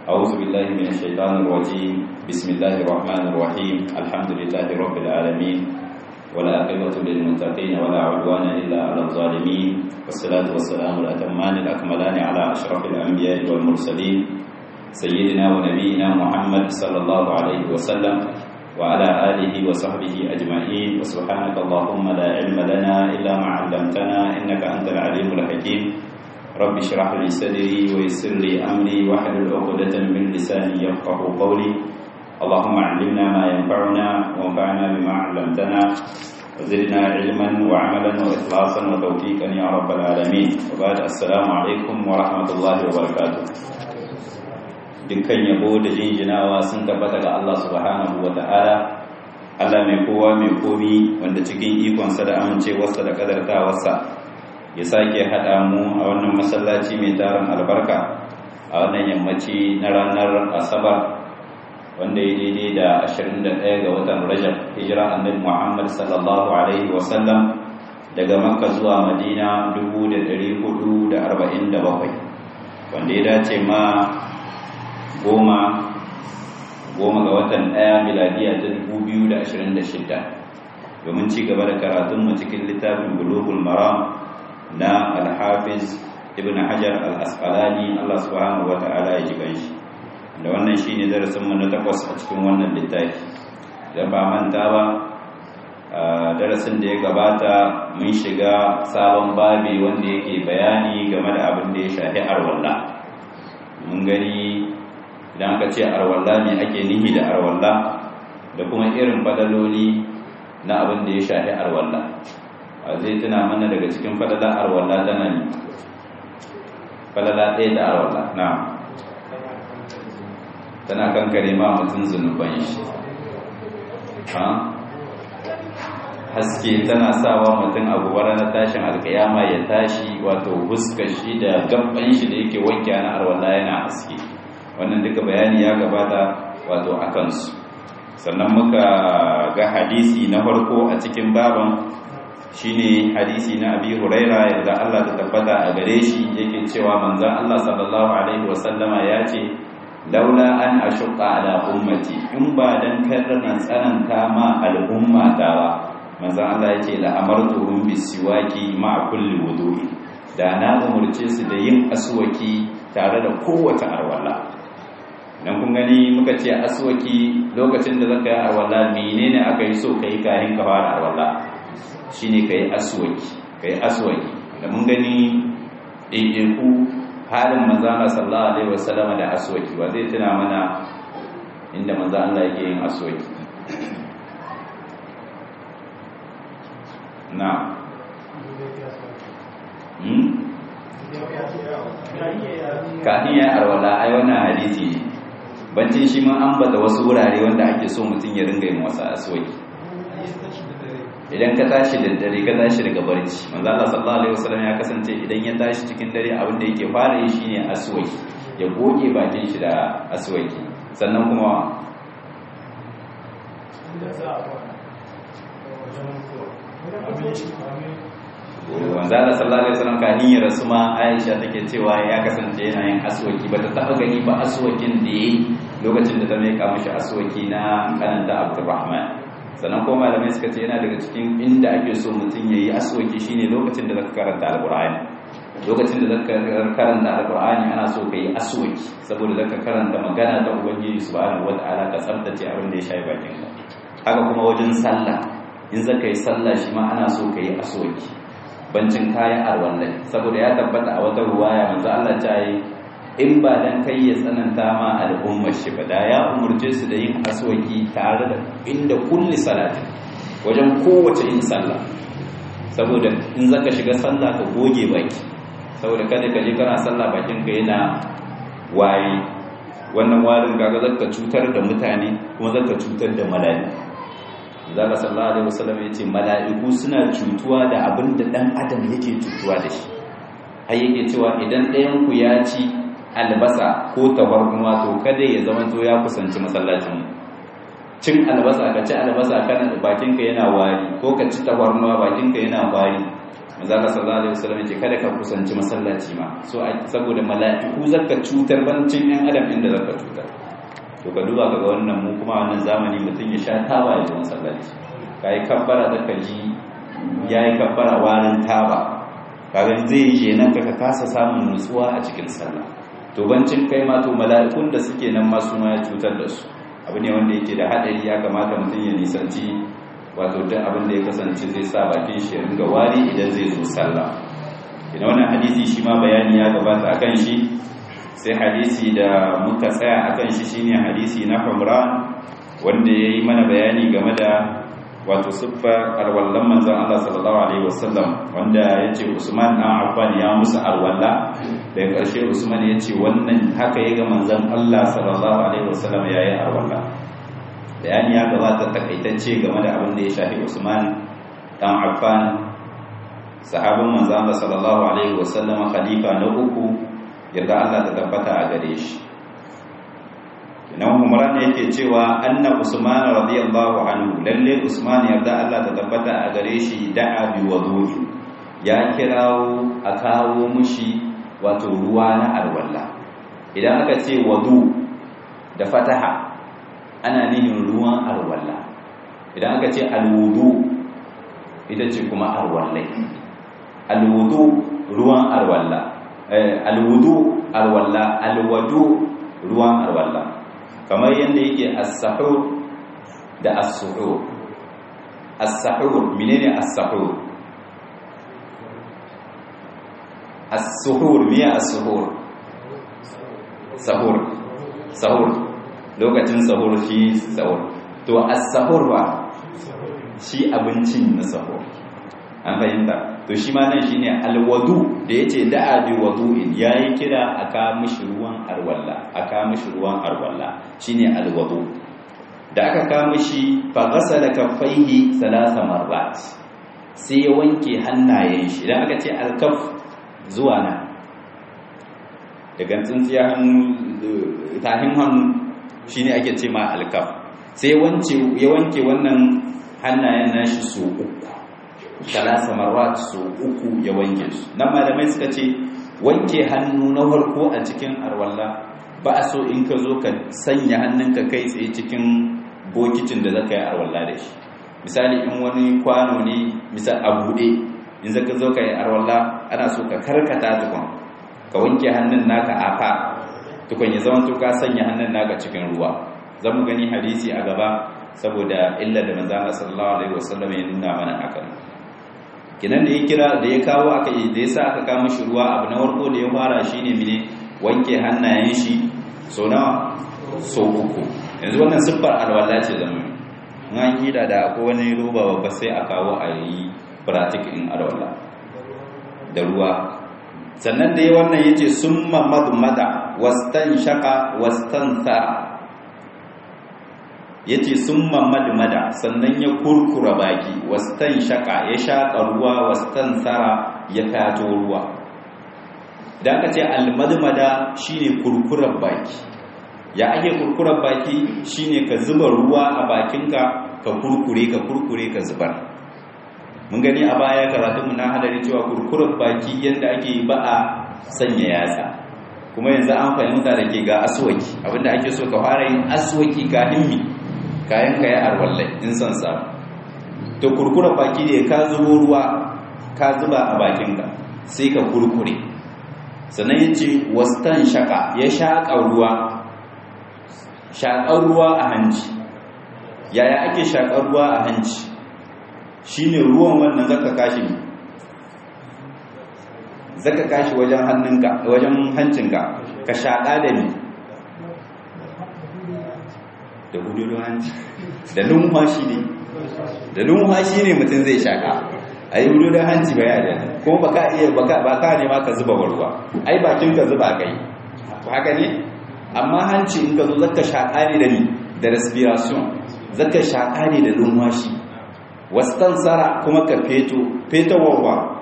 أعوذ بالله من الشيطان الرجيم بسم الله الرحمن الرحيم الحمد لله رب العالمين ولا عقبة للمتقين ولا عدوان إلا على الظالمين والصلاة والسلام الأتمان الأكملان على أشرف الأنبياء والمرسلين سيدنا ونبينا محمد صلى الله عليه وسلم وعلى آله وصحبه أجمعين وسبحانك اللهم لا علم لنا إلا ما علمتنا إنك أنت العليم الحكيم رب اشرح لي صدري ويسر لي أمري واحلل عقدة من لساني يفقه قولي اللهم علمنا ما ينفعنا وانفعنا بما علمتنا وزدنا علما وعملا وإخلاصا وتوفيقا يا رب العالمين وبعد السلام عليكم ورحمة الله وبركاته dukkan yabo da jinjinawa sun tabbata ga Allah subhanahu wa ta'ala Allah mai kowa mai komi wanda cikin ikonsa da amincewarsa da kadartawarsa ya sake haɗa mu a wannan masallaci mai tarin albarka a wannan yammaci na ranar asabar wanda ya daidai da 21 ga watan rajab hijira annabi muhammad sallallahu alaihi wasallam daga makka zuwa madina 1447 wanda ya dace ma goma goma ga watan ɗaya miladiya ta 2026 domin ci gaba da karatunmu cikin littafin bulugul maram na alhafiz ibn hajar al-asqalani Allah subhanahu wa ta'ala ya ji ganshi da wannan shine darasinmu na takwas a cikin wannan littafi da ba manta ba darasin da ya gabata mun shiga sabon babi wanda yake bayani game da abin da ya shafi arwalla mun gani idan aka ce arwalla ne ake nihi da arwalla da kuma irin fadaloli na abin da ya shafi arwalla zai tuna mana daga cikin falala arwalla tana ne falala ɗaya da arwalla na tana kankare ma mutum zunuban shi haske tana sawa mutum abubuwar na tashin alkayama ya tashi wato huskar shi da gaban shi da yake wanke na arwalla yana haske wannan duka bayani ya gabata wato a kansu sannan muka ga hadisi na farko a cikin baban shine hadisi na abi huraira yadda Allah ta tabbata a gare shi yake cewa manzon Allah sallallahu alaihi wasallama ya ce laula an ashqa ala ummati in ba dan karran tsananta ma al'umma ta ba manzon Allah ya ce la amartuhum bisiwaki ma kulli wudu'i da na umurce su da yin aswaki tare da kowace arwala dan kun gani muka ce aswaki lokacin da zaka yi arwala menene aka yi so kai kayan ka fara arwala shine kai aswaki kai aswaki da mun gani ɗaiɗaiku halin manzo Allah sallallahu alaihi wasallam da aswaki ba zai tuna mana inda manzo Allah yake yin aswaki na hmm kafin ya arwala ai wannan hadisi ne bancin shi mun ambata wasu wurare wanda ake so mutum ya ringa yin wasu aswaki idan ka tashi da dare ka tashi daga barci manzo Allah sallallahu alaihi wasallam ya kasance idan ya tashi cikin dare abin da yake fara yi shine aswaki ya goge bakin shi da aswaki sannan kuma manzo Allah sallallahu alaihi wasallam kan yi rasu ma Aisha take cewa ya kasance yana yin aswaki bata taba gani ba aswakin da yayi lokacin da ta mai ka mishi aswaki na kananta Abdurrahman sannan ko malamai suka ce yana daga cikin inda ake so mutum ya yi aswaki shine lokacin da zaka karanta alqur'ani lokacin da zaka karanta alqur'ani ana so ka yi aswaki saboda zaka karanta magana ta ubangiji subhanahu wataala ka tsaftace abin da ya shafi bakin ka haka kuma wajen sallah in zaka yi sallah shi ma ana so ka yi aswaki bancin kayan arwallai saboda ya tabbata a wata ruwaya manzo Allah ta yi in ba dan kai ya tsananta ma al'ummar shi ba da ya umurce su da yin aswaki tare da inda kulli salati wajen kowace yin sallah saboda in zaka shiga sallah ka goge baki saboda kada ka je kana sallah bakin ka yana waye wannan warin kaga zaka cutar da mutane kuma zaka cutar da mala'iku zaka sallallahu alaihi wasallam yace mala'iku suna cutuwa da abin da dan adam yake cutuwa da shi har yake cewa idan ɗayan ku ya ci albasa ko tabarnuwa to kada ya zama to ya kusanci masallacin cin albasa ka ci albasa kana bakinka yana wari ko ka ci tabarnuwa bakinka yana wari manzo Allah sallallahu alaihi wasallam yace kada ka kusanci masallaci ma so saboda mala'iku zaka cutar bancin ɗan adam inda zaka cutar to ka duba kaga wannan mu kuma wannan zamani mutum ya sha taba ya masallaci kai kabbara zaka ji yayi kabbara warin taba kaga zai yi nan ka kasa samun nutsuwa a cikin sallah to bancin kai ma to mala'ikun da suke nan ma su ma ya cutar da su abu ne wanda yake da hadari ya kamata mutum ya nisanci wato duk abin da ya kasance zai sa bakin shi ya ringa wari idan zai zo sallah idan wannan hadisi shi ma bayani ya gabata akan shi sai hadisi da muka tsaya akan shi shine hadisi na Humran wanda yayi mana bayani game da wato siffa alwallan manzon Allah sallallahu alaihi wasallam wanda yace Usman dan Affan ya musu alwalla da ƙarshe Usman yace wannan haka yaga manzon Allah sallallahu alaihi wasallam yayi alwalla bayani ya gabata takaitacce game da abin da ya shafi Usman dan Affan sahabin manzon Allah sallallahu alaihi wasallam khalifa na uku yadda Allah ta tabbata a gare shi nan Umar ne yake cewa anna Usman radiyallahu anhu lalle Usman yarda Allah ta tabbata a gare shi da'a bi wudu'i ya kirawo a kawo mushi wato ruwa na alwala idan aka ce wudu da fataha ana nihin ruwan alwala idan aka ce alwudu ita ce kuma alwallai alwudu ruwan alwala alwudu alwala alwudu ruwan alwala kamar yadda yake as-sahur da as-suhur as-sahur menene as-sahur as-suhur miya as-suhur sahur sahur lokacin sahur shi sahur to as-sahur ba shi abincin na sahur an fahimta to shi ma nan shine alwadu da yace da'a bi wudu'in yayi kira aka mishi ruwan arwalla aka mishi ruwan arwalla shine alwadu da aka ka mishi fa ghasala kaffaihi thalatha marrat sai ya wanke hannayen shi idan aka ce alkaf zuwa nan daga tsintsiya hannu tahin hannu shine ake ce ma alkaf sai ya wanke wannan hannayen nashi su uku talasa marwat su uku ya wanke su nan malamai suka ce wanke hannu na farko a cikin arwalla ba a so in ka zo ka sanya hannunka kai tsaye cikin bokicin da zaka yi arwalla da shi misali in wani kwano ne misal a buɗe in zaka zo ka yi arwalla ana so ka karkata tukun ka wanke hannun naka a fa tukun ya zama to ka sanya hannun naka cikin ruwa zan mu gani hadisi a gaba saboda illa da manzo Allah sallallahu alaihi wasallam ya nuna mana hakan kinan da ya kira da ya kawo aka yi da yasa aka kama shi ruwa abu na farko da ya fara shine mine wanke hannayen shi so na so uku yanzu wannan siffar alwala ce zama in an kida da akwai wani roba babba sai a kawo a yi pratik in alwala da ruwa sannan da ya wannan yace summa madmada wastan shaka wastan sa ya ce sun mamadmada sannan ya kurkura baki wastan shaka ya shaƙa ruwa wastan tsara ya fato ruwa idan aka ce almadmada shine kurkurar baki ya ake kurkurar baki shine ka zuba ruwa a bakinka ka kurkure ka kurkure ka zubar mun gani a baya karatunmu na hadari cewa kurkurar baki yadda ake ba a sanya yatsa kuma yanzu an fahimta da ke ga aswaki abinda ake so ka fara yin aswaki ka himmi kayan ka ya arwallai in son samu to kurkura baki ne ka zubo ruwa ka zuba a bakinka sai ka kurkure sannan ya ce wastan shaka ya shaƙa ruwa shaƙar ruwa a hanci yaya ake shaƙar ruwa a hanci shi ne ruwan wannan zaka kashi zaka kashi wajen hannunka wajen hancinka ka shaƙa da ni da hududun hanci da numfashi ne da numfashi ne mutum zai shaka a yi hududun hanci ba yada kuma ba ka iya ba ka ne ma ka zuba warwa ai bakin ka zuba kai haka ne amma hanci in ka zo zaka shaka ne da ni da respiration zaka shaka ne da numfashi wastan tsara kuma ka feto feto warwa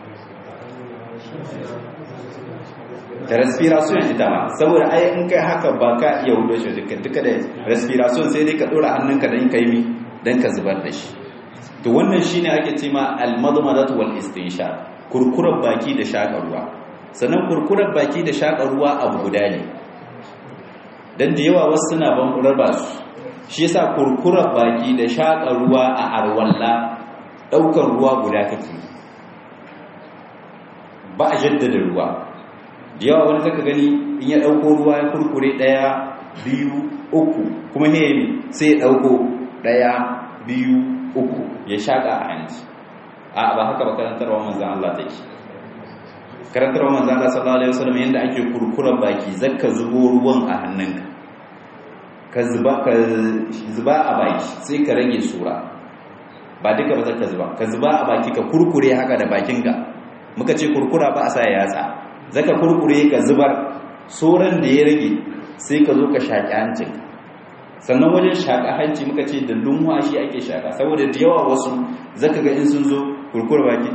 da respiration ita ma saboda ai in kai haka ba ka iya hudo shi duka duka da respiration sai dai ka dora hannunka dan kai mi dan ka zubar da shi to wannan shine ake cewa al-madmadatu wal istinshaq kurkurar baki da shaƙa ruwa sannan kurkurar baki da shaƙa ruwa abu guda ne dan da yawa wasu suna ban raba su shi yasa kurkurar baki da shaƙa ruwa a arwalla daukar ruwa guda kake ba a jaddada ruwa da yawa wani zaka gani in ya dauko ruwa ya kurkure daya biyu uku kuma ne sai ya dauko daya biyu uku ya shaka a hanci a ba haka ba karantarwa manzan Allah take karantarwa manzan Allah sallallahu alaihi wasallam yanda ake kurkuren baki zakka zubo ruwan a hannunka ka zuba ka zuba a baki sai ka rage sura ba duka ba zaka zuba ka zuba a baki ka kurkure haka da bakinka muka ce kurkura ba a sa yatsa zaka kurkure ka zubar soran da ya rage sai ka zo ka shaki hancin sannan wajen shaka hanci muka ce da lumwashi ake shaka saboda da yawa wasu zaka ga in sun zo kurkura baki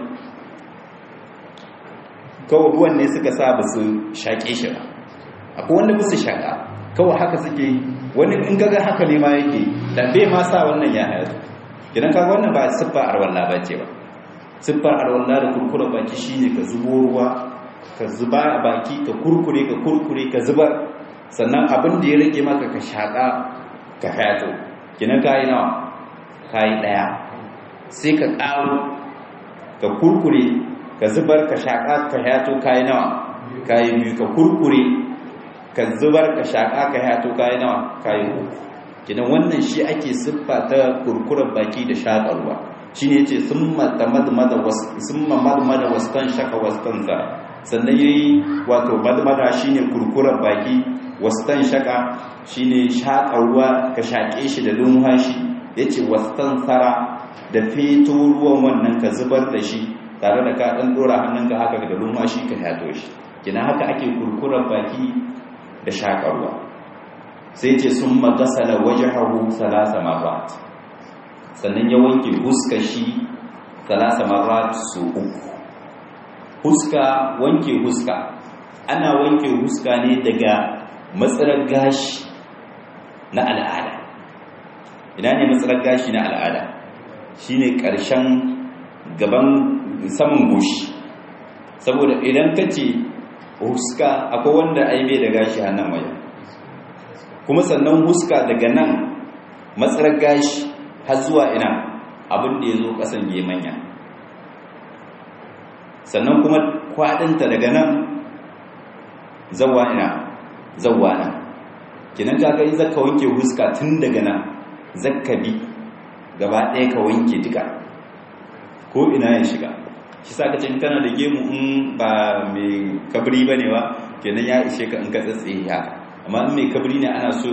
kawai ruwan ne suka sa ba su shaƙe shi ba akwai wanda ba su shaƙa kawai haka suke wani in kaga haka ne ma yake da bai ma sa wannan ya hayar idan kaga wannan ba siffar arwalla ba ce ba siffar arwalla da kurkura baki shine ka zubo ruwa ka zuba a baki ka kurkure ka kurkure ka zubar sannan abin da ya rage maka ka shaƙa ka hayato kinan kayi nawa kayi ɗaya sai ka ƙaro ka kurkure ka zubar ka shaƙa ka hayato kayi nawa kayi biyu ka kurkure ka zubar ka shaƙa ka hayato kayi nawa kayi uku kinan wannan shi ake siffa ta kurkuren baki da shaƙarwa shi ne ce sun madmada wastan shaka wastan za sannan ya yi wato madmada shi ne kurkuren baki wastan shaka shi ne shaƙarwa ka shaƙe shi da lumhashi ya ce wastan tsara da feto ruwan wannan ka zubar da shi tare da ka ɗan ɗora hannunka haka da lumhashi ka yato shi kina haka ake kurkuren baki da shaƙarwa sai ce sun magasala waje hagu salasa marat sannan ya wanke huska shi salasa marat su uku huska wanke huska ana wanke huska ne daga matsalar gashi na al'ada ina ne matsalar gashi na al'ada shine ƙarshen gaban saman goshi saboda idan ka ce huska akwai wanda aibe da gashi hannun waya kuma sannan huska daga nan matsalar gashi har zuwa ina abin da ya zo ƙasan manya sannan kuma kwaɗinta daga nan zawa ina zawa nan kinan kaga in zaka wanke huska tun daga nan zakka bi gaba ɗaya ka wanke duka ko ina ya shiga shi sa ka ce kana da gemu in ba mai kabri bane ba kenan ya ishe ka in ka tsatsaye haka amma in mai kabri ne ana so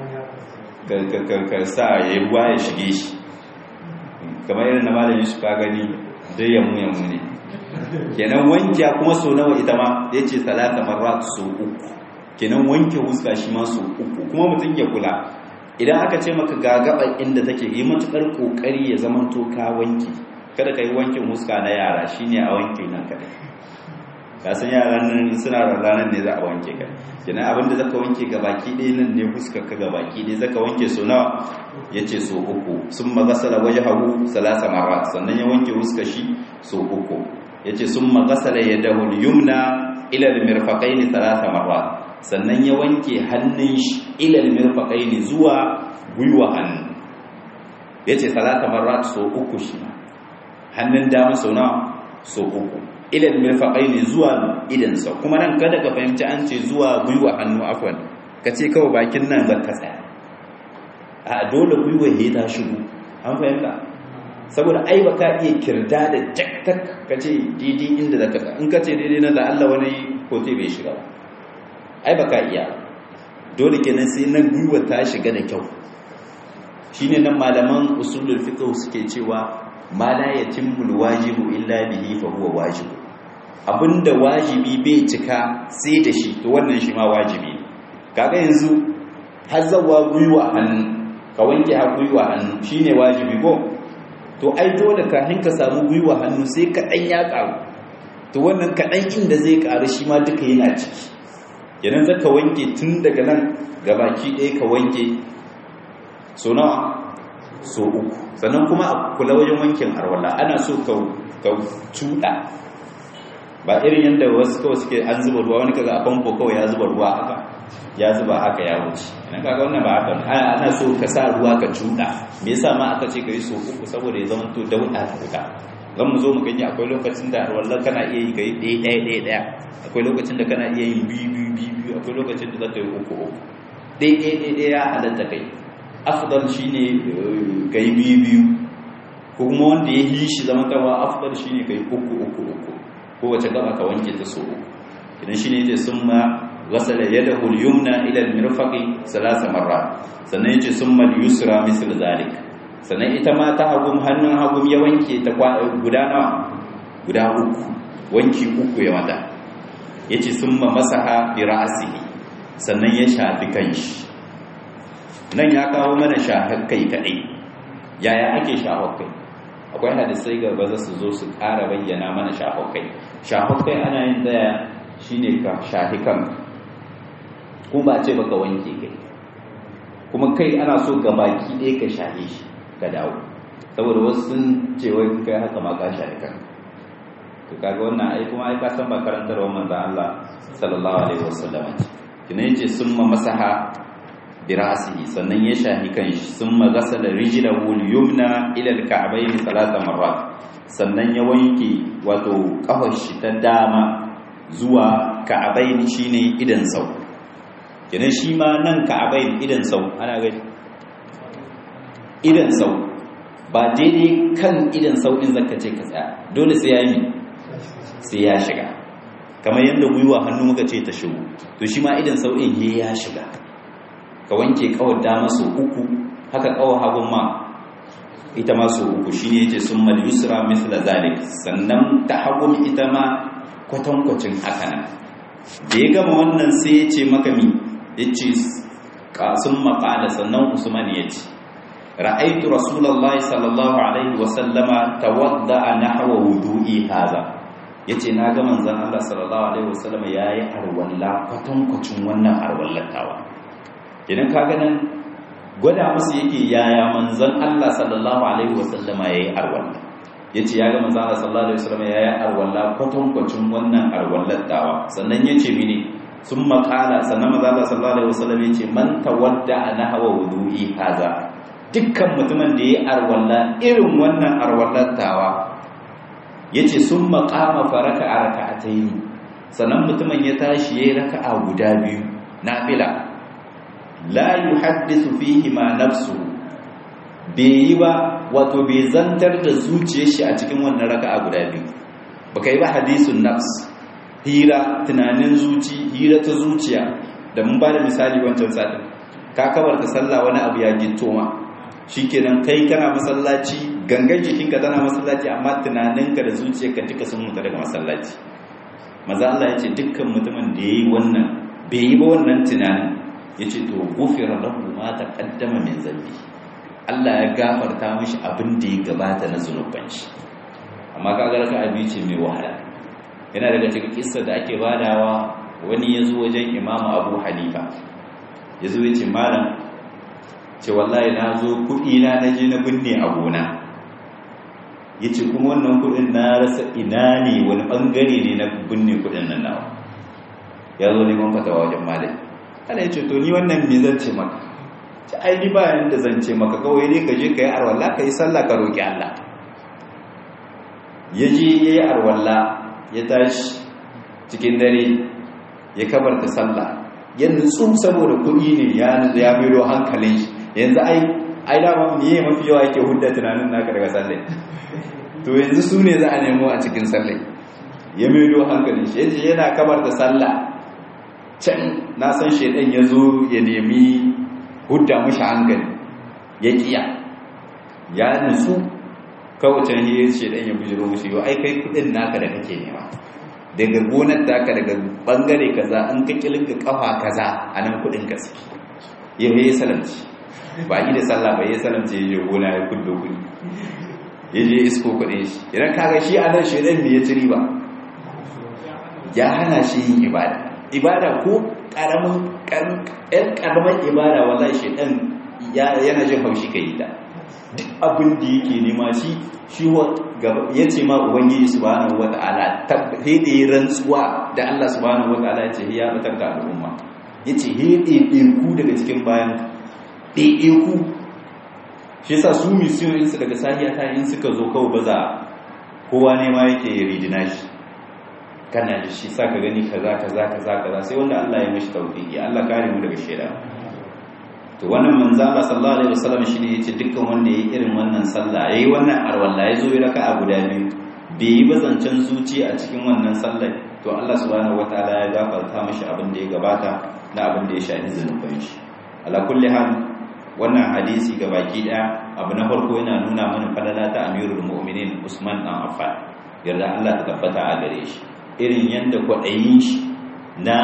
ka sa ya ruwa ya shige shi kamar irin na malam yusuf ka gani dai yamu yamu ne kenan wankiya kuma so nawa ita ma ya ce salata marat so uku kenan wanke huska shi ma so uku kuma mutum ya kula idan aka ce maka gagaban inda take yi matukar kokari ya zama to ka wanke kada ka yi wankin huska na yara shine a wanke nan kadai ka san yaran nan suna ranar ne za a wanke ka kenan abinda zaka wanke ga baki ɗaya nan ne huskar ka ga baki ɗaya zaka wanke so nawa yace so uku sun magasala wajhahu salasa marat sannan ya wanke huskar shi so uku yace sun magasala yadahu yumna ila al-mirfaqaini salasa marat sannan ya wanke hannun shi ila al-mirfaqaini zuwa gwiwa hannu yace salasa marat so uku shi hannun dama so nawa so uku ilal mirfaqaini zuwa idansa kuma nan kada ka fahimci an ce zuwa gwiwa hannu afwan ka ce kawai bakin nan zaka tsaya a dole gwiwa he ta shigo an fahimta saboda ai baka iya kirda da jaktak ka ce daidai inda zaka tsaya in ka ce daidai na da Allah wani kote bai shiga ba ai baka iya dole kenan sai nan gwiwa ta shiga da kyau shine nan malaman usulul fiqh suke cewa ma la yatimmu wajibu illa bihi fa huwa wajib abinda wajibi bai cika sai da shi to wannan shi ma wajibi kaga yanzu har zawa guyuwa hannu ka wanke har guyuwa hannu shine wajibi ko to ai dole kafin ka samu guyuwa hannu sai ka dan ya karu to wannan kaɗan inda zai karu shi ma duka yana ciki kenan zaka wanke tun daga nan gabaki ɗaya ka wanke so nawa so uku sannan kuma a kula wajen wankin arwalla ana so ka cuɗa ba irin yadda wasu kawai suke an zuba ruwa wani kaga a famfo kawai ya zuba ruwa haka ya zuba haka ya wuce ina kaga wannan ba haka ana so ka sa ruwa ka cuɗa me yasa ma aka ce ka yi so uku saboda ya zama to dauɗa ta fita zan mu zo mu gani akwai lokacin da arwallar kana iya yi ka yi ɗaya ɗaya ɗaya ɗaya akwai lokacin da kana iya yin biyu biyu biyu biyu akwai lokacin da za ka yi uku uku ɗaya ɗaya ɗaya ɗaya ya halatta kai afdal shine kai biyu biyu ko kuma wanda ya yi shi zama kawa afdal shine kai uku uku uku ko wace gaba ka wanke ta so uku idan shine yace summa ghasala yadahu al-yumna ila al-mirfaqi salasa marrat sannan yace summa al-yusra misl zalik sannan ita ma ta hagum hannun hagum ya wanke ta guda nawa guda uku wanki uku ya mata yace summa masaha bi ra'sihi sannan ya shafi kanshi nan ya kawo mana shafar kai kadai yaya ake shafar kai akwai hadisai gaba za su zo su ƙara bayyana mana shafar kai shafar kai ana yin daya shine ka shafi kan kuma ba ce baka wanke kai kuma kai ana so ga baki ɗaya ka shafe shi ka dawo saboda wasu sun ce wai kai haka ma ka shafi kan to kaga wannan ai kuma ai ka san ba karantarwar manzon Allah sallallahu alaihi wasallam kina yace summa masaha birasihi sannan ya shahi kanshi summa ghasala rijlahu al-yumna ila al-ka'bayn thalatha marrat sannan ya wanke wato kafar shi ta dama zuwa ka'bayn shine idan sau kenan shi ma nan ka'bayn idan sau ana gani idan sau ba daidai kan idan sau in zaka ce ka tsaya dole sai ya yi sai ya shiga kamar yadda gwiwa hannu muka ce ta shigo to shi ma idan sau in ya shiga ka wanke kawar dama so uku haka kawar hagun ma ita ma so uku shi ne yake sun mal yusra misla zalik sannan ta hagun ita ma kwatankwacin haka nan da ya gama wannan sai ya ce maka mi ya ce sun maƙala sannan usman ya ce ra'aitu rasulallah sallallahu alaihi wasallama tawadda a nahawa wudu'i haza ya ce na ga manzan Allah sallallahu alaihi wasallama ya yi arwalla kwatankwacin wannan arwallatawa idan ka ganin gwada musu yake yaya manzon Allah sallallahu alaihi wasallama yayi arwalla yace ya ga manzon Allah sallallahu alaihi wasallama yayi arwalla kwatankwacin wannan arwallar dawa sannan yace mini sun makala sannan manzon Allah sallallahu alaihi wasallam yace man tawadda nahwa wudu'i haza dukkan mutumin da yayi arwalla irin wannan arwallar dawa yace sun maqama faraka raka'atayn sannan mutumin ya tashi yayi raka'a guda biyu nafila la yuhaddisu fihi ma nafsu bai yi ba wato bai zantar da zuciyar shi a cikin wannan raka'a guda biyu baka yi ba hadisun nafs hira tunanin zuci hira ta zuciya da mun ba da misali wancan satin ka kabarta sallah wani abu ya gitto ma shikenan kai kana masallaci gangan jikinka tana masallaci amma tunaninka da zuciyarka duka sun mutu daga masallaci maza Allah ya ce dukkan mutumin da yayi wannan bai yi ba wannan tunanin ya ce to gufira lahu ma taqaddama min zambi Allah ya gafarta mishi abin da ya gabata na zunuban shi amma kaga raka abi ce mai wahala yana daga cikin kissa da ake badawa wani ya zo wajen Imam Abu Hanifa ya zo ya ce malam ce wallahi na zo kuɗi na na je na binne a gona ya ce kuma wannan kuɗin na rasa ina ne wani ɓangare ne na binne kuɗin nan nawa ya zo neman fatawa wajen malami ana ya ce to ni wannan me zan ce maka ci ai ni bayan da zan ce maka kawai ne ka je ka yi arwalla ka yi sallah ka roƙi Allah ya je ya yi arwalla ya tashi cikin dare ya kabarta sallah ya nutsu saboda kuɗi ne ya nutsu ya mero hankalin shi yanzu ai ai dama me mafi yawa yake hudda tunanin naka daga sallai to yanzu su ne za a nemo a cikin sallai ya mero hankalin shi yace yana kabarta sallah can na san shaidan ya zo ya nemi hudda mushi hankali ya kiya ya nutsu kawacin hiyar shaidan ya bujiro mushi yau ai kai kudin naka da kake nema daga gonar taka daga bangare kaza an ka kilinka kafa kaza a nan kudin ka suke ya yi salamci ba yi da sallah ba ya salamci ya je gona ya kuddo kudi ya je isko kudin shi idan kaga shi a nan shaidan me ya ci riba ya hana shi yin ibada ibada ko karamin ƙaramar ibada wallahi shedan yana jin haushi ka yi ta duk abin da yake nema shi shi ya ce ma ubangiji subhanahu wata'ala hede rantsuwa da Allah subhanahu wata'ala ya ce ya fitar da al'umma ya ce hede ku daga cikin bayan ɗaiɗe ku shi yasa su misiyoyinsu daga sahiya ta in suka zo kawai baza kowa ne ma yake ridina shi kana da shi sa ka gani kaza kaza kaza kaza sai wanda Allah ya mishi tawfiki Allah kare mu daga sheda to wannan manzo Allah sallallahu alaihi wasallam shine yace dukkan wanda yayi irin wannan sallah yayi wannan arwalla yazo ya raka'a guda biyu bai yi bazancan zuci a cikin wannan sallar to Allah subhanahu wataala ya gafarta mishi abin da ya gabata na abin da ya shafi zanuban shi ala kulli hal wannan hadisi ga baki daya abu na farko yana nuna mana falala ta amirul mu'minin Usman dan Affan yarda Allah ta tabbata a gare shi irin yanda kwaɗayin shi na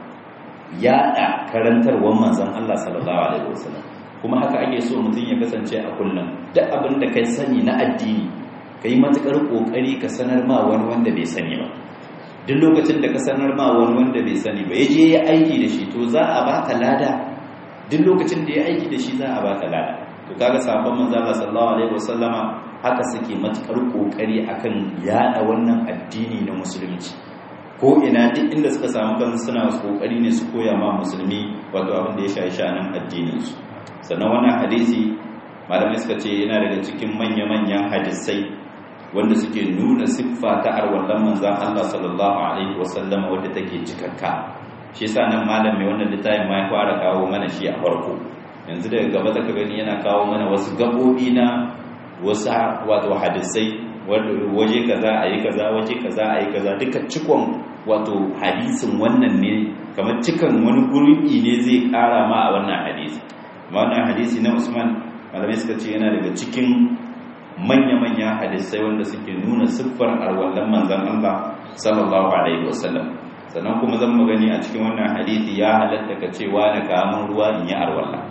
yaɗa karantarwar manzon Allah sallallahu alaihi wasallam kuma haka ake so mutum ya kasance a kullum duk abin da kai sani na addini kai matukar kokari ka sanar ma wani wanda bai sani ba duk lokacin da ka sanar ma wani wanda bai sani ba yaje ya aiki da shi to za a baka lada duk lokacin da ya aiki da shi za a baka lada to kaga sabon manzo Allah sallallahu alaihi wasallama haka suke matukar kokari akan yada wannan addini na musulunci ko ina duk inda suka samu kansu suna kokari ne su koya ma musulmi wato abin da ya shafi shanan addinin su sannan wannan hadisi malamai suka ce yana daga cikin manya-manyan hadisai wanda suke nuna siffa ta arwallan manzan Allah sallallahu alaihi wasallam wadda take cikakka shi yasa nan malam mai wannan littafin ma ya fara kawo mana shi a farko yanzu daga gaba zaka gani yana kawo mana wasu gabobi na wasu wato hadisai waje kaza ayi kaza waje kaza ayi kaza duka cikon wato hadisin wannan ne kamar cikan wani gurbi ne zai kara ma a wannan hadisi wannan hadisi na Usman malamai suka ce yana daga cikin manya-manya hadisai wanda suke nuna siffar arwallan manzan Allah sallallahu alaihi wasallam sannan kuma zan magani a cikin wannan hadisi ya halatta ka ce wani kamun ruwa in yi arwalla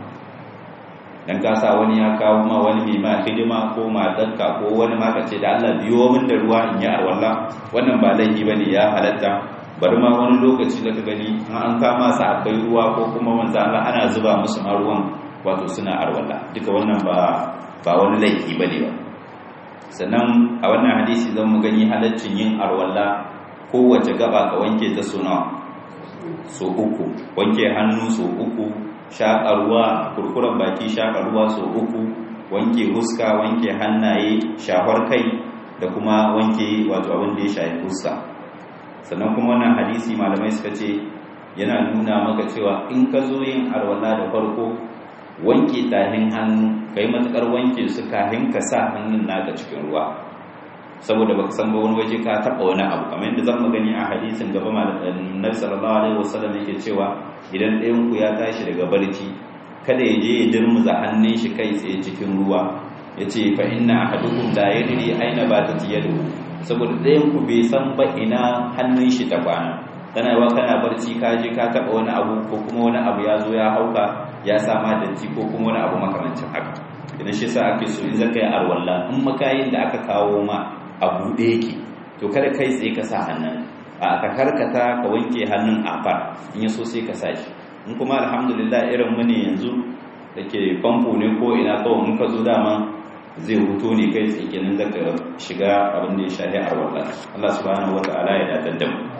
dan ka sa wani ya kawo ma wani mai ma hidima ko matarka ko wani ma ka ce da Allah biyo min da ruwa in yi arwalla wannan ba laifi bane ya halatta bari ma wani lokaci da ka gani an kama sa akwai ruwa ko kuma manzan Allah ana zuba musu ma ruwan wato suna arwalla duka wannan ba ba wani laifi bane ba sannan a wannan hadisi zan mu gani halaccin yin arwalla kowace gaba ka wanke ta suna so uku wanke hannu so uku shaƙa ruwa kurkuren baki shaƙa ruwa so uku wanke huska wanke hannaye shafar kai da kuma wanke wato abin da ya shafi huska sannan kuma wannan hadisi malamai suka ce yana nuna maka cewa in ka zo yin arwalla da farko wanke tahin hannu ka yi matuƙar wanke su kahin ka sa hannun naka cikin ruwa saboda baka san ba wani waje ka taɓa wani abu kamar yadda zan gani a hadisin gaba malamin sallallahu alaihi wasallam yake cewa idan ɗayan ku ya tashi daga barci kada ya je ya dirmuza hannun shi kai tsaye cikin ruwa ya ce fa inna ahadukum la yadri aina batat yadu saboda ɗayan ku bai san ba ina hannun shi ta kwana kana yawa kana barci ka je ka taɓa wani abu ko kuma wani abu ya zo ya hauka ya sama datti ko kuma wani abu makamancin haka idan shi sa ake so in zaka yi arwalla in makayin da aka kawo ma a buɗe yake to kada kai tsaye ka sa hannun a ka karkata ka wanke hannun a far in yaso sai ka sa shi in kuma alhamdulillah irin mu ne yanzu da ke famfo ne ko ina kawai in ka zo dama zai huto ne kai tsaye kenan zaka shiga abin da ya shafi arwalla Allah subhanahu wata'ala ya dadar da mu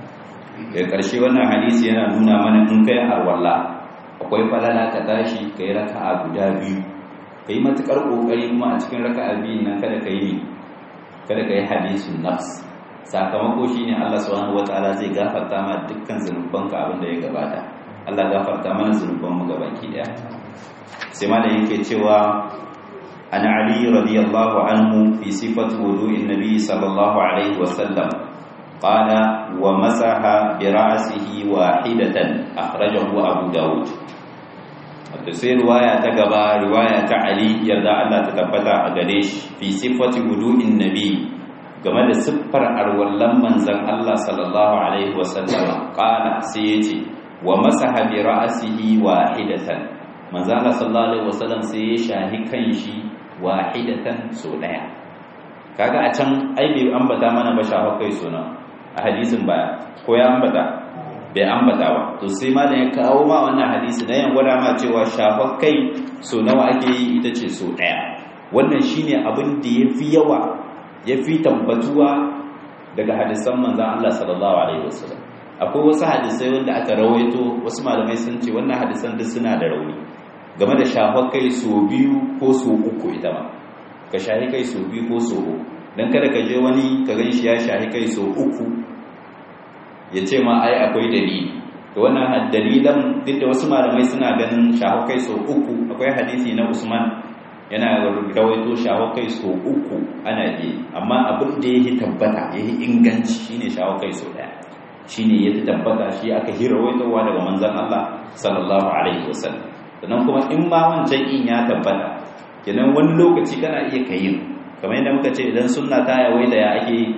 daga ƙarshe wannan hadisi yana nuna mana in kai arwalla akwai falala ka tashi ka yi raka'a guda biyu ka yi matuƙar ƙoƙari kuma a cikin raka'a biyun nan kada ka yi kada ka yi hadisun nafs sakamako shi ne Allah subhanahu wataala zai gafarta ma dukkan zunubanka abin da ya gabata Allah gafarta mana zunubanmu gabaki daya sai ma da yake cewa an ali radiyallahu anhu fi sifati wudu'in nabi sallallahu alaihi wasallam قال ومسح برأسه واحدة أخرجه أبو داود sai riwaya ta gaba riwaya ta Ali yarda Allah ta tabbata a gare shi fi sifati wudu'in nabi game da siffar arwallan manzon Allah sallallahu alaihi wasallam qala sai yace wa masaha bi ra'sihi wahidatan manzon Allah sallallahu alaihi wasallam sai ya shahi kanshi wahidatan so daya kaga a can ai bai ambata mana ba shafa kai suna a hadisin baya ko ya ambata bai ambata ba to sai ma da ya kawo ma wannan hadisi na yan gwada ma cewa shafar kai so nawa ake yi ita ce so daya wannan shine abin da yafi yawa yafi tabbatuwa daga hadisan manzon Allah sallallahu alaihi wasallam akwai wasu hadisai wanda aka rawaito wasu malamai sun ce wannan hadisan duk suna da rauni game da shafar kai so biyu ko so uku ita ma ka shahi kai so biyu ko so uku dan kada ka je wani ka gan shi ya shahi kai so uku ya ce ma ai akwai dalili to wannan dalilan duk da wasu malamai suna ganin shafar kai so uku akwai hadisi na Usman yana rawaito shafar kai so uku ana yi amma abin da yake tabbata yake inganci shine shafar kai so daya shine ya tabbata shi aka hira waitowa daga manzon Allah sallallahu alaihi wasallam sannan kuma in ma wancan in ya tabbata kenan wani lokaci kana iya kayin kamar yadda muka ce idan sunna ta yawaita ya ake yi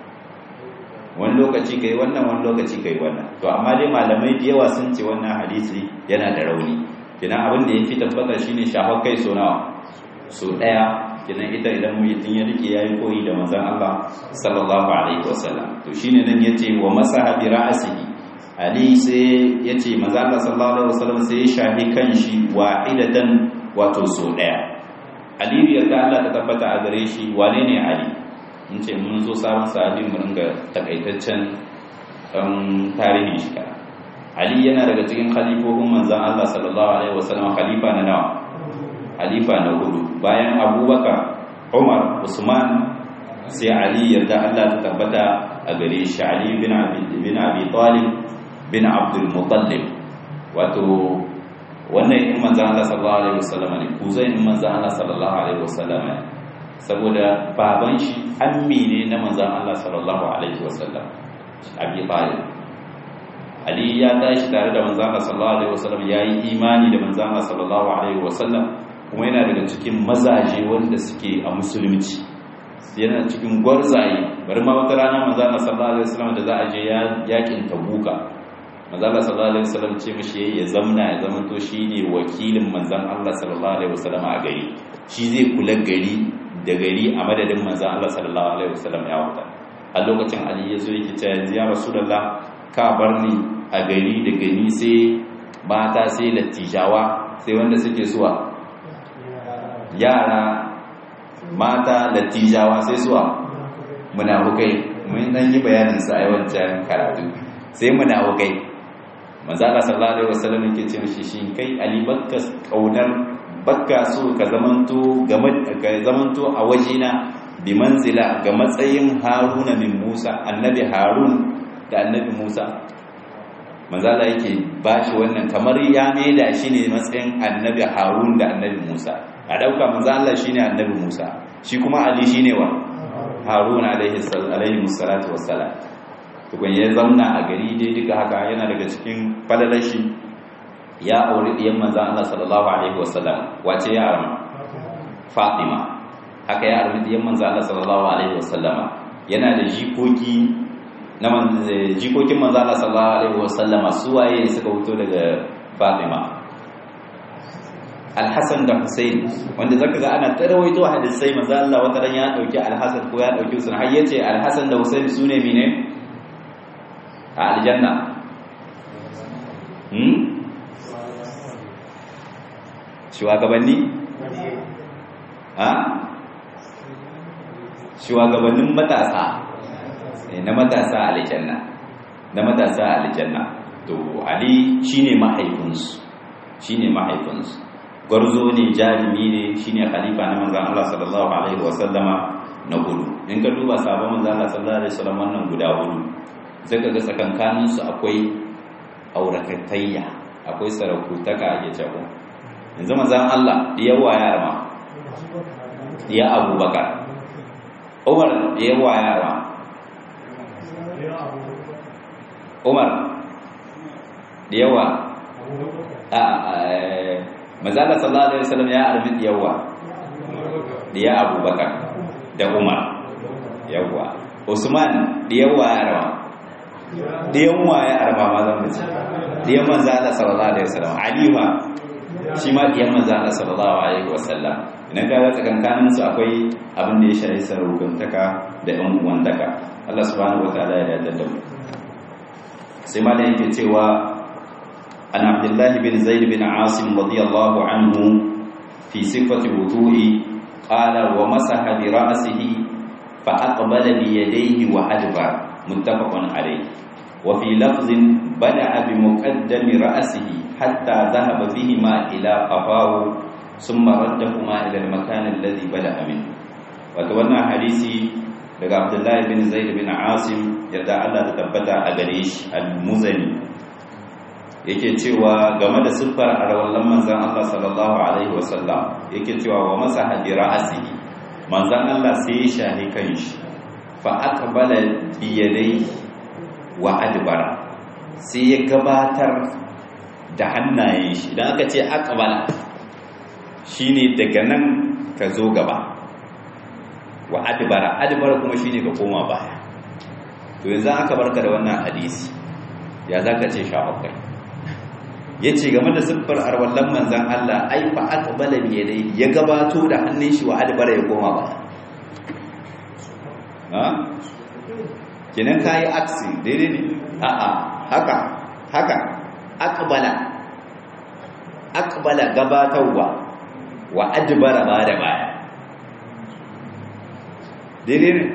wani lokaci kai wannan wani lokaci kai wannan to amma dai malamai da yawa sun ce wannan hadisi yana da rauni kenan abin da yafi tabbata shine shafar kai so nawa so daya kenan ita idan mutum ya rike yayi koyi da manzon Allah sallallahu alaihi wasallam to shine nan yace wa masaha bi ra'sihi ali sai yace manzon Allah sallallahu alaihi wasallam sai ya shafi kanshi wa'idatan wato so daya ali yarda Allah ta tabbata a gare shi wane ne ali mun ce mun zo sabon sahabi mu ringa takaitaccen tarihin shi kana ali yana daga cikin khalifofin manzon Allah sallallahu alaihi wasallam khalifa na nawa halifa na hudu bayan abubakar umar usman sai ali yarda allah ta tabbata a gare shi ali bin abi talib bin abdul mutallib wato wannan in manzan allah sallallahu alaihi wasallam ne kuzai in manzan allah sallallahu alaihi wasallam ne saboda baban shi ammi ne na manzan allah sallallahu alaihi wasallam abi talib ali ya tashi tare da manzan allah sallallahu alaihi wasallam ya yi imani da manzan allah sallallahu alaihi wasallam kuma yana daga cikin mazaje wanda suke a musulunci yana cikin gwarzaye bari ma wata rana manzo Allah sallallahu alaihi wasallam da za a je yakin tabuka manzo Allah sallallahu alaihi wasallam ce mishi yayi ya zamna ya zama to shine wakilin manzon Allah sallallahu alaihi wasallam a gari shi zai kula gari da gari a madadin manzon Allah sallallahu alaihi wasallam ya wuta a lokacin Ali ya zo yake cewa ya rasulullah ka bar ni a gari da gani sai mata sai lattijawa sai wanda suke suwa yara mata lattijawa sai suwa munafukai mun dan yi bayanin sa a yawancin karatu sai munafukai manzo Allah sallallahu alaihi wasallam yake ce mishi shi kai ali bakka kaunar bakka so ka zamanto game ka zamanto a wajena bi manzila ga matsayin haruna min musa annabi harun da annabi musa manzo Allah yake bashi wannan kamar ya maida shi ne matsayin annabi harun da annabi musa a ɗauka manzo Allah shine annabi Musa shi kuma Ali shine wa Harun alaihi salatu wassalam tukun ya zauna a gari dai duka haka yana daga cikin falalashi ya auri diyan manzo Allah sallallahu alaihi wasallam wace ya arma Fatima haka ya auri diyan manzo Allah sallallahu alaihi wasallam yana da jikoki na jikokin manzo Allah sallallahu alaihi wasallam suwaye suka fito daga Fatima Alhassan da Hussein wanda zaka ga ana tarawaito hadisai manzo Allah wata ran ya dauki Alhassan ko ya dauki Hussein har yace Alhassan da Hussein sune mine a aljanna hmm shugabanni ha shugabannin matasa na matasa a aljanna na matasa a aljanna to Ali shine mahaifinsu shine mahaifinsu gwarzo ne jarumi ne shine khalifa na manzon Allah sallallahu alaihi wasallama na hudu in ka duba sabon manzon Allah sallallahu alaihi wasallam wannan guda hudu zaka ga tsakankanin su akwai aurakatayya akwai sarakutaka ake cewa yanzu manzon Allah yawa ya rama ya Abubakar Umar yawa ya rama Umar yawa a mazala sallallahu alaihi wasallam ya arbi yawa diya abubakar da umar yawa usman diyawa ya arba diyan wa ya arba ma zan mace diyan manzala sallallahu alaihi wasallam ali ma shi ma diyan manzala sallallahu alaihi wasallam idan ka ga tsakankanin su akwai abin da ya shafi sarrufantaka da ɗan uwantaka Allah subhanahu wataala ya yarda da mu sai ma da yake cewa عن عبد الله بن زيد بن عاصم رضي الله عنه في صفة وضوء qala wa masaha bi ra'sihi fa aqbala bi yadayhi wa adbar muttafaqun alayh wa fi lafzin bada'a bi muqaddami ra'sihi hatta dhahaba bihima ila qafahu thumma raddahuma ila al-makan alladhi bada'a minhu wato wannan hadisi daga Abdullahi bin Zaid bin Asim yadda Allah ta tabbata a gare shi al-Muzani yake cewa game da siffar arwallan manzan Allah sallallahu alaihi wasallam yake cewa wa masaha bi ra'sihi manzan Allah sai ya shahi kanshi fa aqbala bi yadayhi wa adbara sai ya gabatar da hannayen shi idan aka ce aqbala shine daga nan ka zo gaba wa adbara adbara kuma shine ka koma baya to yanzu aka barka da wannan hadisi ya zaka ce shafakai ya ce game da siffar arwallon manzan Allah ai fa aqbala bi yadayhi ya gabato da hannun shi wa adbara ya koma ba ha kenan kai aksi daidai ne a a haka haka aqbala aqbala gabatarwa wa adbara ba da baya daidai ne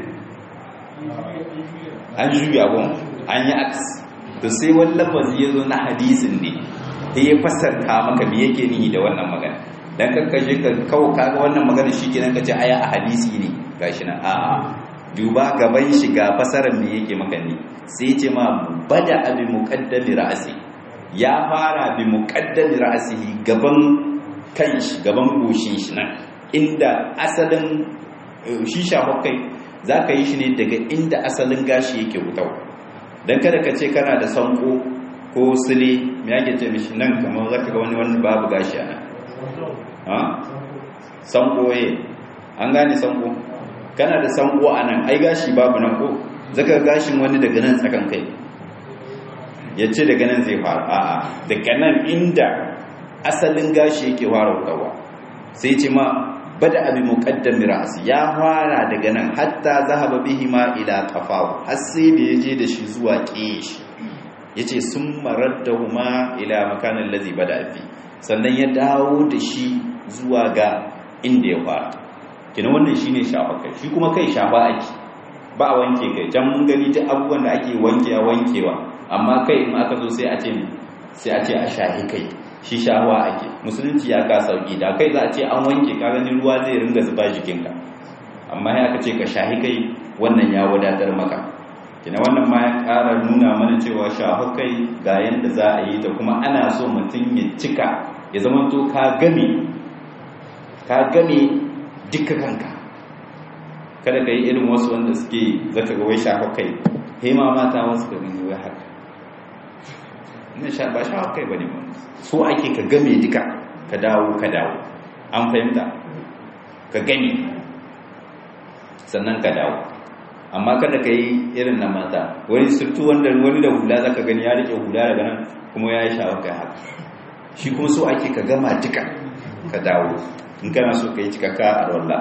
an juya gon an yi aksi to sai wani lafazi ya zo na hadisin ne sai ya fasarta maka me yake nihi da wannan magana dan kakkaje ka kawo kaga wannan magana shikenan kace aya a hadisi ne gashi nan a'a duba gaban shi ga fasarar me yake maka ne sai ce ma bada abi muqaddami ra'si ya fara bi muqaddami ra'sihi gaban kanshi gaban goshin shi nan inda asalin shi shafakai zaka yi shi ne daga inda asalin gashi yake wutau dan kada ka ce kana da sanko ko sile me yake ce mishi nan kamar zaka ga wani wani babu gashi ana ha sanko eh an gane sanko kana da sanko anan ai gashi babu nan ko zaka gashin wani daga nan tsakan kai yace daga nan zai fara a'a daga nan inda asalin gashi yake fara wutawa sai ce ma bada abi muqaddam ra'si ya fara daga nan hatta zahaba bihi ma ila qafahu har sai da yaje da shi zuwa kishi yace sun maraddahuma ila makanin lazi bada fi sannan ya dawo da shi zuwa ga inda ya fara kina wannan shine shafa kai shi kuma kai shafa ake ba a wanke kai can mun gani ta abubuwan da ake wanke a wankewa amma kai in aka zo sai a ce sai a ce a shahi kai shi shawa ake musulunci ya ka sauki da kai za a ce an wanke ka gani ruwa zai ringa zuba jikinka amma ya aka ce ka shahi kai wannan ya wadatar maka kina wannan ma ya ƙara nuna mana cewa shahu kai ga yadda za a yi da kuma ana so mutum ya cika ya zama to ka game ka game duka kanka kada ka yi irin wasu wanda suke zaka ga wai shahu kai hema mata wasu ka gani wai haka ina sha ba shahu kai bane ba so ake ka game duka ka dawo ka dawo an fahimta ka gani sannan ka dawo amma kada ka yi irin na mata wani surtu wanda wani da hula zaka gani ya rike hula daga nan kuma ya yi shawar kai haka shi kuma so ake ka gama duka ka dawo in kana so ka yi cikakka a wallah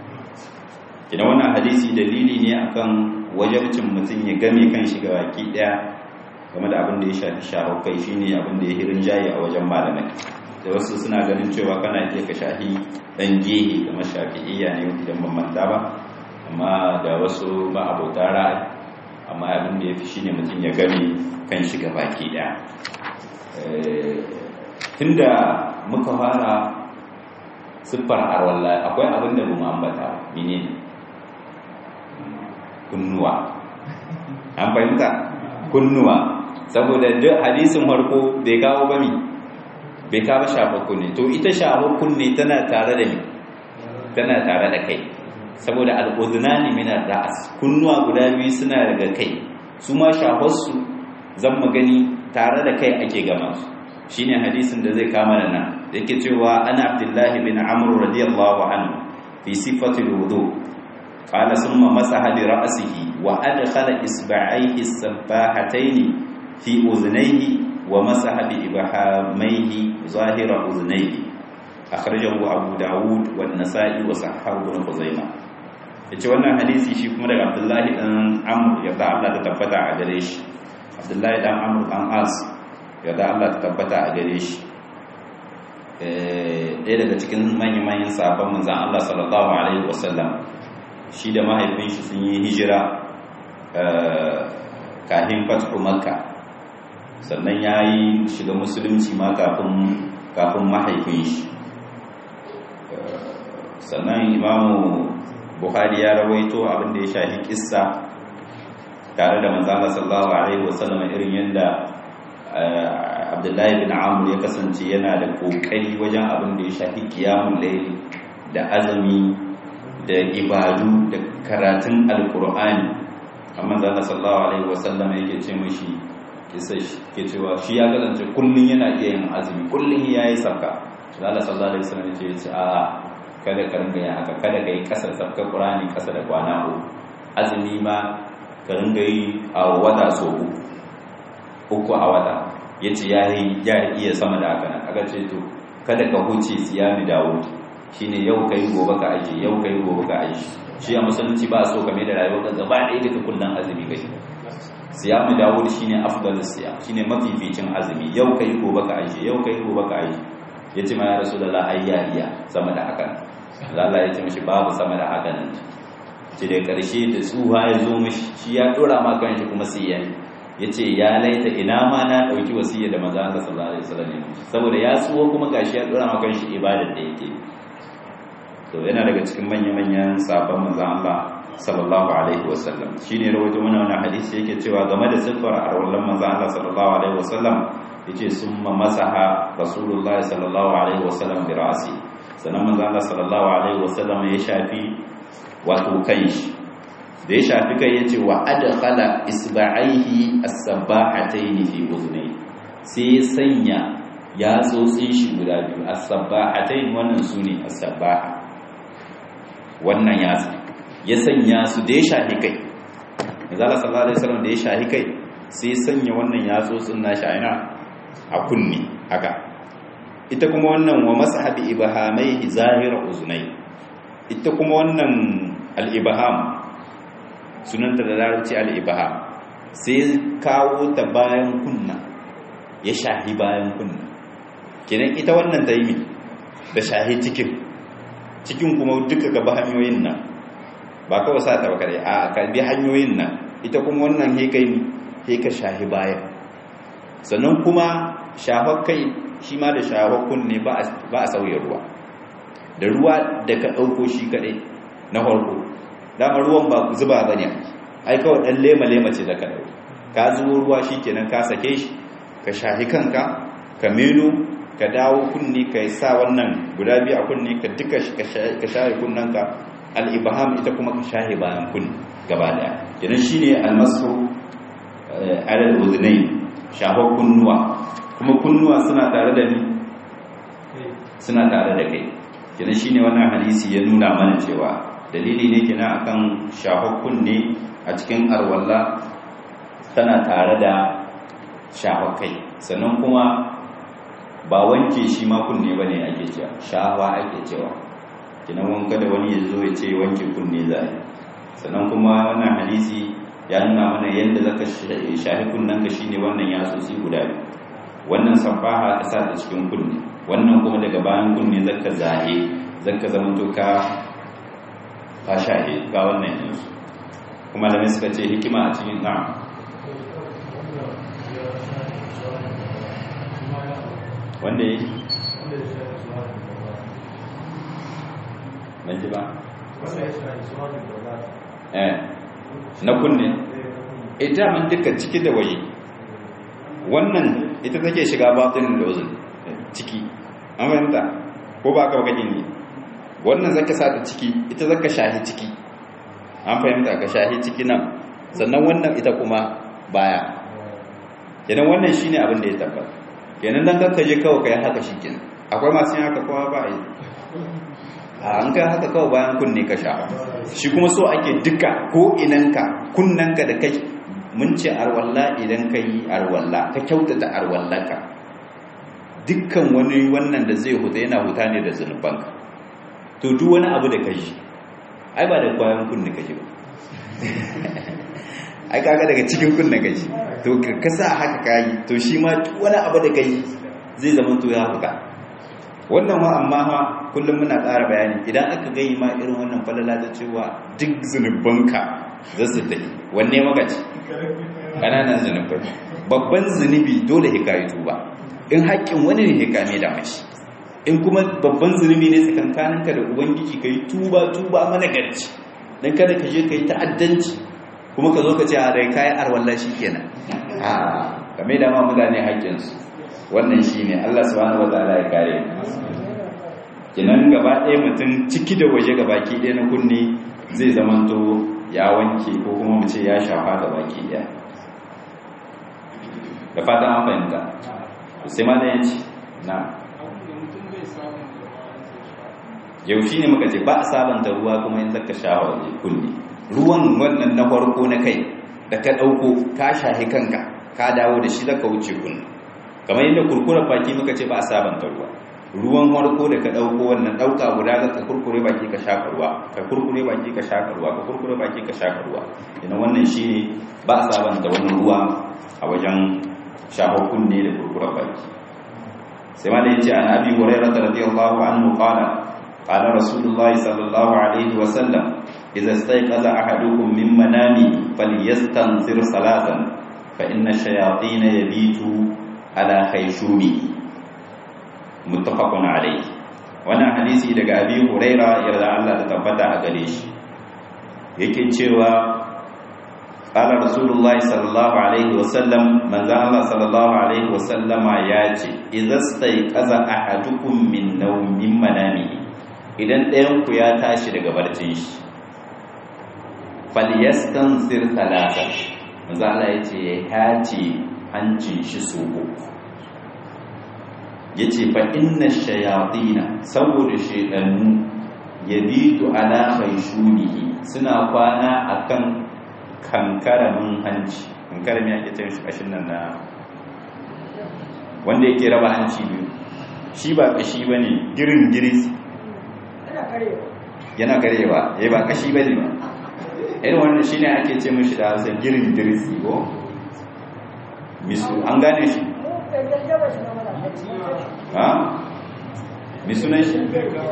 ina wannan hadisi dalili ne akan wajabcin mutum ya game kan shiga baki daya game da abin da ya shafi shawar kai shine abin da ya hirin jayi a wajen malamai da wasu suna ganin cewa kana iya ka shahi dan gehe kamar shafi'iyya ne idan ban manta ba amma da wasu ma'abota ra'ayi amma abin da ya fi shi ne mutum ya gani kan shiga baki ɗaya tunda muka fara siffar arwalla akwai abin da mu ambata mene ne kunnuwa an fahimta kunnuwa saboda duk hadisin farko bai kawo ba mi bai kawo shafakku ne to ita shafakku ne tana tare da mi tana tare da kai saboda al'udunani minar ra'as kunnuwa guda biyu suna daga kai su ma shafarsu zan magani tare da kai ake gama su shine hadisin da zai kama da nan yake cewa ana abdullahi bin amr radiyallahu anhu fi sifatil wudu qala summa masaha bi ra'sihi wa adkhala isba'ayhi as-sabbahatayn fi udhnayhi wa masaha bi ibhamayhi zahira udhnayhi akhrajahu abu daud wa an-nasa'i wa sahahu ibn khuzaimah yace wannan hadisi shi kuma daga abdullahi dan amr yadda Allah ta tabbata a gare shi abdullahi dan amr dan as yadda Allah ta tabbata a gare shi ɗaya daga cikin manya-manyan sabon manzan Allah sallallahu alaihi wasallam shi da mahaifin shi sun yi hijira kafin fathu makka sannan ya yi shiga musulunci ma kafin mahaifin shi sannan imamu buhari ya rawaito abinda ya shahi kissa tare da manzala sallallahu alaihi wasallam irin yadda abdullahi bin amur ya kasance yana da kokari wajen abin da ya shahi kiyamun laili da azumi da ibadu da karatun alkur'ani amma zala sallallahu alaihi wasallam yake ce mashi kisa ke cewa shi ya kasance kullum yana iya yin azumi kullum ya yi sabka zala sallallahu alaihi wasallam ya ce a kada ka ringa yin haka kada ka yi kasar sabkar qur'ani kasa da kwana uku azumi ma ka ringa yi a wata so uku uku a wata ya ce ya iya sama da haka nan aka ce to kada ka huce siyami dawo shine yau kai gobe ka aje yau kai gobe ka aje shi a musulunci ba so kame da rayuwar kan gaba ɗaya duka kullum azumi kai siyamu dawud shine afdalus siyam shine mafificin azumi yau kai gobe ka aje yau kai gobe ka aje yace ma ya rasulullah ayya iya sama da haka Allah ya ce mishi babu sama da haka nan ce da karshe da tsuha ya zo mishi shi ya dora ma kanshi kuma sai ya yace ya laita ina ma na dauki wasiyya da manzo Allah sallallahu alaihi wasallam saboda ya tsuwa kuma gashi ya dora ma kanshi ibadar da yake to yana daga cikin manya-manyan sabon manzan Allah sallallahu alaihi wasallam shine rawaito mana wannan hadisi yake cewa game da siffar arwallan manzan Allah sallallahu alaihi wasallam yace summa masaha rasulullah sallallahu alaihi wasallam bi ra'si sanan manzan Allah sallallahu alaihi wasallam ya shafi wato kanshi da ya shafi kai yace wa adkhala isba'aihi as-sabbahatayn fi udhnayhi sai sanya ya tsotsin shi guda biyu as-sabbahatayn wannan sune as-sabbaha wannan yatsa ya sanya su da ya shahi kai manzala sallallahu alaihi wasallam da ya shahi kai sai sanya wannan yatsotsin nashi a ina a kunni haka ita kuma wannan wa mashabi ibhamaihi zahira uzunai ita kuma wannan al-ibham sunanta da larabci al-ibham sai kawo ta bayan kunna ya shahi bayan kunna kenan ita wannan ta yi da shahi cikin cikin kuma duka gaba hanyoyin nan ba kawai sa ta bakare a kalbi hanyoyin nan ita kuma wannan hekai ne heka shahi baya sannan kuma shafar kai shi ma da shafar kunne ba a sauya ruwa da ruwa da ka ɗauko shi kaɗai na farko dama ruwan ba zuba ba ne ai kawai ɗan lema-lema ce da ka ɗauko ka zubo ruwa shi kenan ka sake shi ka shahi kanka ka meno ka dawo kunni ka sa wannan guda biyu a kunni ka duka ka shahi kunnanka al'ibaham ita kuma ka shahi bayan kunni gaba daya kenan shine almasu alal udhnay shafar kunnuwa kuma kunnuwa suna tare da ni suna tare da kai kenan shine wannan hadisi ya nuna mana cewa dalili ne kenan akan shafar kunne a cikin arwalla tana tare da shafar kai sannan kuma ba wanke shi ma kunne ba ne ake cewa shawa ake cewa kinan wanka da wani ya zo ya ce wanke kunne za a sannan kuma wannan hadisi ya nuna mana yadda zaka shahi kunnen ka shine wannan ya sosai guda biyu wannan safaha ka sa ta cikin kunne wannan kuma daga bayan kunne zaka zahe zaka zama to ka ka shahe ga wannan yanzu kuma da suka ce hikima a cikin na'am wanda ya ban ji ba eh na kunne ita man duka ciki da waje wannan ita take shiga batin da uzun ciki an fahimta ko ba ka baka ne wannan zaka sa ta ciki ita zaka shahi ciki an fahimta ka shahi ciki nan sannan wannan ita kuma baya kenan wannan shine abin da ya tabbata kenan dan kanka je kawai kai haka shikenan akwai masu yin haka kowa ba yi a an kai haka kawai bayan kunne ka sha shi kuma so ake duka ko inanka kunnanka da kai mun ce arwalla idan ka yi arwalla ka kyautata arwallaka dukkan wani wannan da zai huta yana huta ne da zunubanka to duk wani abu da ka yi ai ba da bayan kunne ka ji ba ai kaga daga cikin kunne ka ji to ka sa haka kayi to shi ma wani abu da kai zai zama to ya huta wannan wa amma ha kullum muna ƙara bayani idan aka gai ma irin wannan falala ta cewa duk zunubanka za su tafi wanne maka ce ƙananan zunubai babban zunubi dole hikayi tuba in haƙƙin wani ne hikame da mashi in kuma babban zunubi ne tsakankaninka da ubangiji ka yi tuba tuba mana garci don kada ka je ka yi ta'addanci kuma ka zo ka ce a rai kayan arwallah shi kenan a game da ma mutane haƙƙinsu wannan shi ne allah subhanahu wa ta'ala ya kare kinan gaba ɗaya mutum ciki da waje ga baki ɗaya na kunne zai zamanto ya wanke ko kuma mu ce ya shafa ga baki ɗaya da fatan an fahimta sai ma da yanci na yaushe ne muka ce ba a sabanta ruwa kuma yin zaka shafa waje kunne ruwan wannan na farko na kai da ka ɗauko ka shahi kanka ka dawo da shi zaka wuce kunne kamar yadda kurkurar baki muka ce ba a sabanta ruwa ruwan farko da ka ɗauko wannan ɗauka guda ka kurkure baki ka shafa ruwa ka kurkure baki ka shafa ruwa ka kurkure baki ka shafa ruwa ina wannan shi ne ba a sabanta wannan ruwa a wajen shafa kunne da kurkurar baki sai ma da yace an abi hurairah radiyallahu anhu qala qala rasulullahi sallallahu alaihi wa sallam idza istayqaza ahadukum min manami falyastanzir salatan fa inna ash-shayatin yabitu ala khayshumi muttafaqun alayhi wannan hadisi daga abi huraira yarda Allah ta tabbata a gare shi yake cewa qala rasulullahi sallallahu alaihi wasallam manzo Allah sallallahu alaihi wasallama ya ce idza stayqaza ahadukum min nawmin manami idan ɗayan ku ya tashi daga barcin shi falyastansir talatan manzo Allah ya ce ya hace hancin shi so uku ya ce fa inna shayatina saboda shaidannu ya bitu ala shunihi suna kwana akan kankaramin hanci kankaramin ake ce shi kashin nan na wanda yake raba hanci biyu shi ba kashi ba ne girin giris yana karewa ya ba kashi ba ne ba irin wannan shi ne ake ce mashi da hausa girin giris ko misu an gane shi ha? mi sunan shi?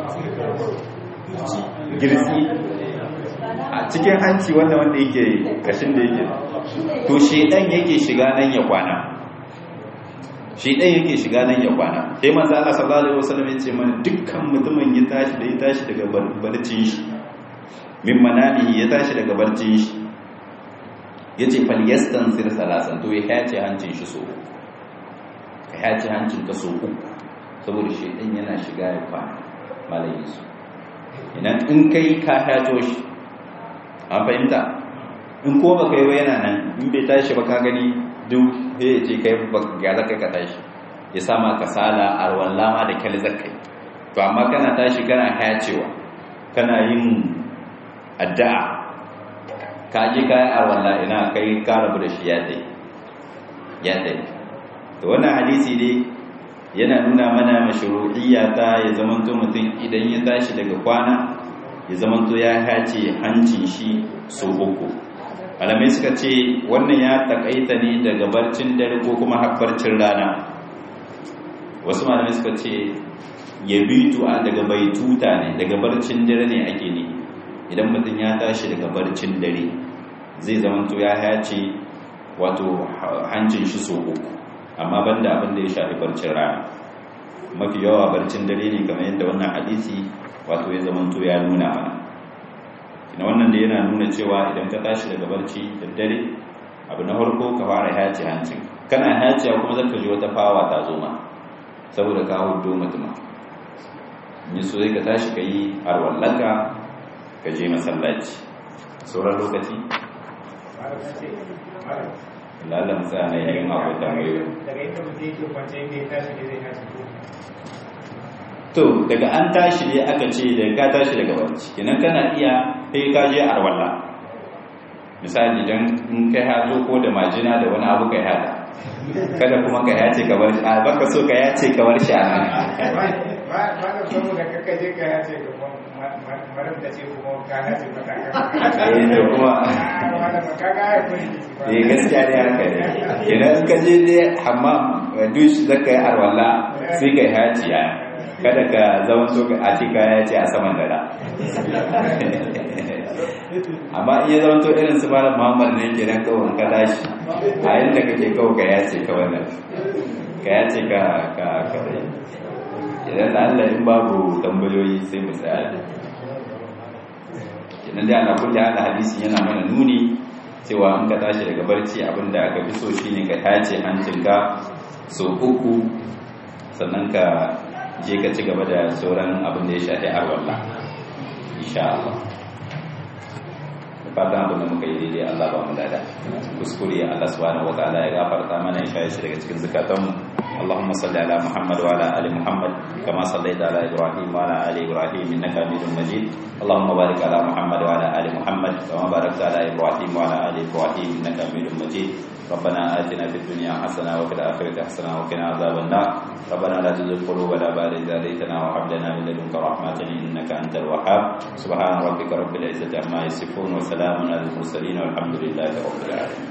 girsi a cikin hanci wanda wanda yake kashin da yake to shedan yake shiga nan ya kwana shedan yake shiga nan ya kwana sai manzo Allah sallallahu alaihi wasallam ya ce mana dukkan mutumin ya tashi da ya tashi daga barcin shi min manami ya tashi daga barcin shi yace fal yastansir salasan to ya hace hancin shi so ka hace hancin ka so uku saboda shedan yana shiga ya kwana malayin su idan in kai ka hato shi an fahimta in ko baka yi ba yana nan in bai tashi ba ka gani duk ya ce kai ya zaka ka tashi ya sama kasala arwalla ma da kyal zakai to amma kana tashi kana hayacewa kana yin addu'a ka je kai arwalla ina kai ka rabu da shi ya dai ya dai to wannan hadisi dai yana nuna mana mashru'iyya ta ya zamanto mutum idan ya tashi daga kwana ya zamanto ya hace hancin shi so uku malamai suka ce wannan ya takaita ne daga barcin dare ko kuma habbarcin rana wasu malamai suka ce ya bitu a daga baituta ne daga barcin dare ne ake ne idan mutum ya tashi daga barcin dare zai zamanto ya hace wato hancin shi so uku amma banda abin da ya shafi barcin rana mafi yawa barcin dare ne kamar yadda wannan hadisi wato ya zamanto ya nuna mana ina wannan da yana nuna cewa idan ka tashi daga barci da dare abu na farko ka fara haci hancin kana haciya kuma zaka ji wata fawa ta zo ma saboda ka hudo mutuma in so zai ka tashi ka yi arwallaka ka je masallaci sauran lokaci lalata musa na yayin akwai tambayoyi daga ita mutum yake kwance inda ya tashi ne zai tashi ko to daga an tashi ne aka ce da ka tashi daga barci kenan kana iya kai ka je arwalla misali dan in kai hazo ko da majina da wani abu kai hada kada kuma ka yace ka bar shi a baka so ka yace ka bar shi a nan ba ba ka saboda kaka je ka yace ka marar da ce kuma ka yace mata eh to kuma ka ga ya kuri eh gaskiya ne haka ne kenan in ka je dai hammam dush zaka yi arwalla sai kai hajiya kada ka zama so a ce kaya ce a saman dara amma in ya zama to irin su malam muhammad ne ke nan kawai ka tashi a yadda kake kawai ka yace ka wannan ka yace ka ka ka idan da Allah in babu tambayoyi sai mu tsaya kenan dai ana kulli ala hadisi yana mana nuni cewa in ka tashi daga barci abinda aka fi so shine ka tace hancinka so uku sannan ka je ka ci gaba da sauran abin da ya shafi arwallah insha Allah fatan abin da muka yi daidai Allah ba mu dada kuskure Allah subhanahu wataala ya gafarta mana ya shaye shi daga cikin zakatanmu اللهم صل على محمد وعلى ال محمد كما صليت على ابراهيم وعلى ال ابراهيم انك حميد مجيد اللهم بارك على محمد وعلى ال محمد كما باركت على ابراهيم وعلى ال ابراهيم انك حميد مجيد ربنا آتنا في الدنيا حسنة وفي الآخرة حسنة وقنا عذاب النار ربنا لا تزغ قلوبنا بعد إذ هديتنا وهب لنا من لدنك رحمة إنك أنت الوهاب سبحان ربك رب العزة عما يصفون وسلام على المرسلين والحمد لله رب العالمين